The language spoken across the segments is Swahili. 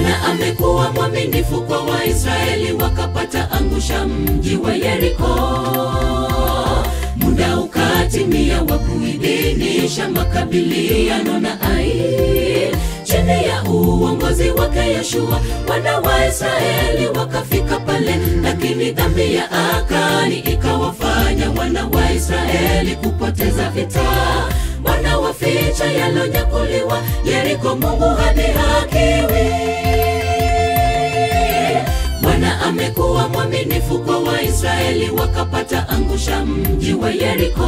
Bwana amekuwa mwaminifu kwa Waisraeli, wakapata angusha mji wa Yeriko. Muda ukatimia wa kuidhinisha makabiliano na Ai. Chini ya uongozi wake Yeshua, wana wa Israeli wakafika pale, lakini dhambi ya Akani ikawafanya wana wa Israeli kupoteza vita. Bwana waficha yalonyakuliwa Yeriko, Mungu hadhihakiwi. Bwana amekuwa mwaminifu kwa Waisraeli, wakapata angusha mji wa Yeriko.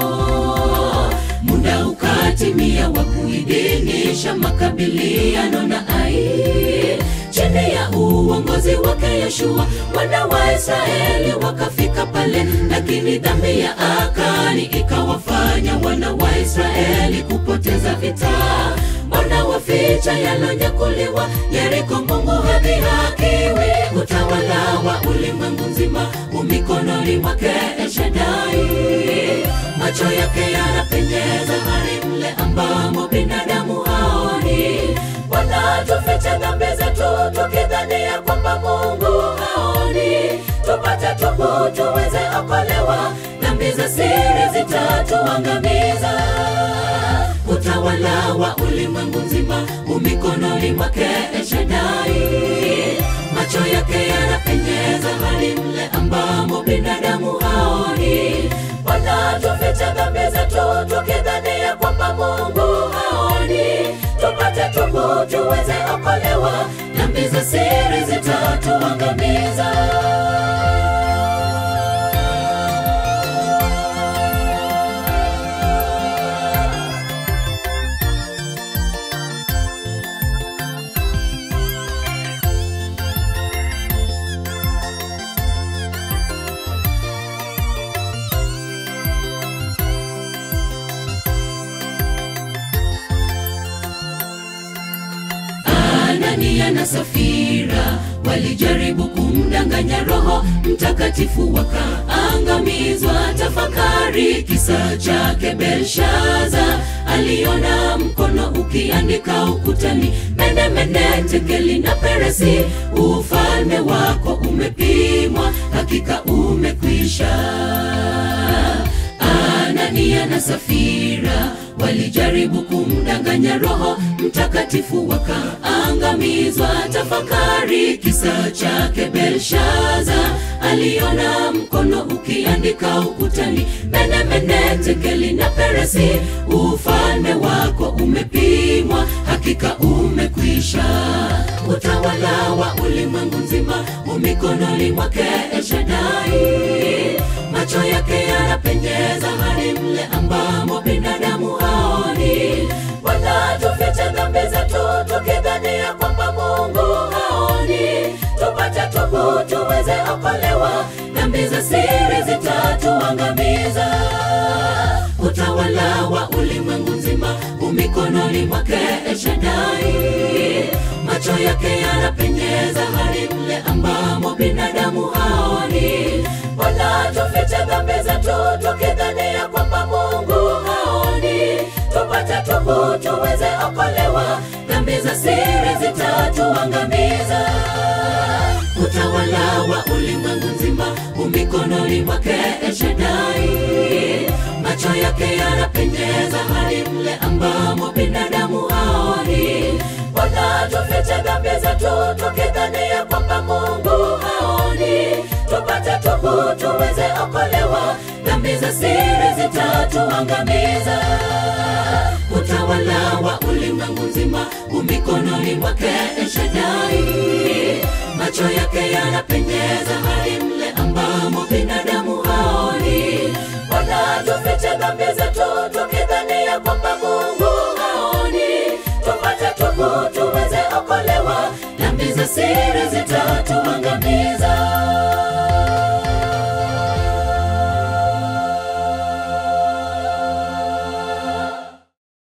Muda ukatimia wa kuidhinisha makabiliano na Ai. Chini ya uongozi wake Yeshua, wana wa Israeli wakafika pale, lakini dhambi ya Akani ikawafanya wana wa Israeli kupoteza vita. Bwana waficha yalonyakuliwa Yeriko, Mungu hadhihakiwi. Utawala wa ulimwengu mzima umikononi mwake Eshadai. Macho yake yanapenyeza hadi mle ambamo binadamu haoni. Bwana tufiche dhambi zetu tukidhania kwamba Mungu haoni. Tupate tubu tuweze okolewa, dhambi za siri zitatuangamiza. Utawala wa ulimwengu mzima umikononi mwake Eshadai. Macho yake yanapenyeza hadi mle ambamo binadamu haoni. Bwana tufiche dhambi zetu tukidhania kwamba Mungu haoni. Tupate tubu tuweze okolewa, dhambi za siri zitatuangamiza. Anania na Safira walijaribu kumdanganya Roho Mtakatifu wakaangamizwa. Tafakari kisa chake Belshaza, aliona mkono ukiandika ukutani, mene mene, tekeli na peresi, ufalme wako umepimwa, hakika umekwisha. Anania na Safira walijaribu kumdanganya Roho Mtakatifu wakaangamizwa. Tafakari kisa chake Belshaza, aliona mkono ukiandika ukutani, mene mene, tekeli na peresi, ufalme wako umepimwa, hakika umekwisha. Utawala wa ulimwengu mzima umikononi mwake Eshadai. Macho yake yanapenyeza hadi mle ambamo binadamu haoni. Bwana tufiche dhambi zetu tukidhania kwamba Mungu haoni. Tupate tubu tuweze okolewa, dhambi za siri zitatuangamiza. Utawala wa ulimwengu mzima umikononi mwake Eshadai. Macho yake yanapenyeza hadi mle ambamo binadamu haoni. Bwana tufiche dhambi zetu tukidhania kwamba Mungu haoni. Tupate tubu tuweze okolewa, dhambi za siri zitatuangamiza. Utawala wa ulimwengu mzima umikononi mwake Eshadai. Macho yake yanapenyeza hadi mle ambamo binadamu haoni. Bwana tufiche dhambi zetu tukidhania kwamba Mungu haoni. Tupate tubu tuweze okolewa, dhambi za siri zitatuangamiza. Utawala wa ulimwengu mzima umikononi mwake Eshadai. Macho yake yanapenyeza hadi mle ambamo binadamu haoni. Bwana tufiche dhambi zetu tukidhania kwamba Mungu haoni. Tupate tubu tuweze okolewa, dhambi za siri